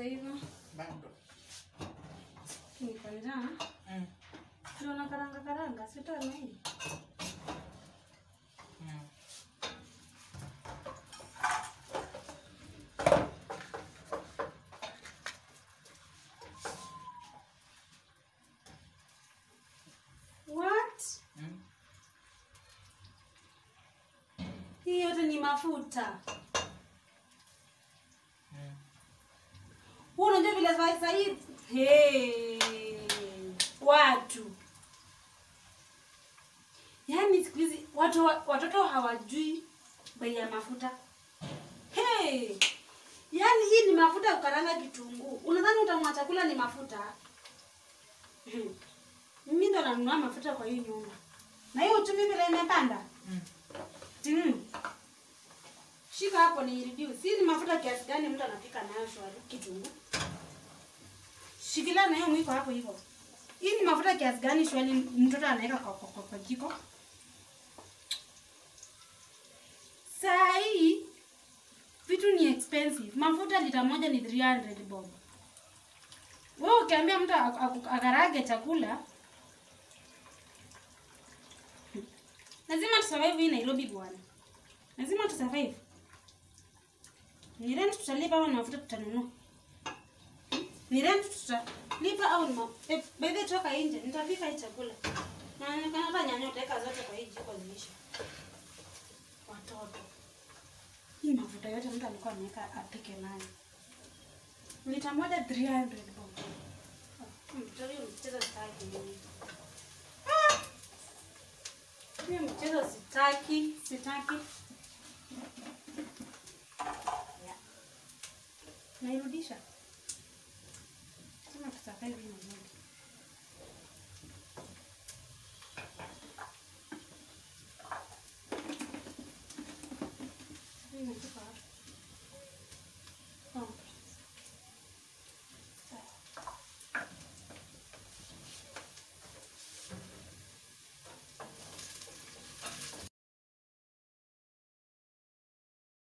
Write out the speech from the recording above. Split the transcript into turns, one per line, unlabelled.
haijaiva.
Bado.
Niko njaa.
Mm.
Tunaona karanga karanga, sitoa na hii.
Mm.
What?
Mm.
Hii yote ni mafuta.
Mm.
Wewe unajua vile sasa hii hey, watu yaani siku hizi watu watoto hawajui bei ya mafuta hey, yaani hii ni mafuta ya kukaranga kitunguu. Unadhani utamwa chakula ni mafuta? Hmm. Mimi ndo nanunua mafuta kwa hii nyumba, na hiyo uchumi vile imepanda
Mm.
Mm. Shika hapo ni reduce. Hii ni mafuta kiasi gani mtu anapika nayo shwari kitunguu? Shikilia na hiyo mwiko hapo hivyo. Hii ni mafuta kiasi gani shwari mtoto anaweka kwa, kwa, kwa, kwa jiko? Saa hii vitu ni expensive. Mafuta lita moja ni 300 bob. Wewe ukiambia mtu ak- ak- akarage chakula lazima tusurvive hii Nairobi bwana. Lazima tusurvive. Ni rent tutalipa au ni mafuta tutanunua? Ni rent tutalipa au ni ma... Eh, by the way, toka nje nitapika hii chakula. Na inaonekana hata nyanya utaweka zote kwa hii jiko ziisha. Watoto. Hii mafuta yote mtu alikuwa ameweka apike nayo. Lita moja 300 bob. Ah, Mtoto huyu mchezo sitaki mimi. Ah! Hiyo mchezo sitaki, sitaki. Nairudisha. Sema tutakaa hivi na Mungu.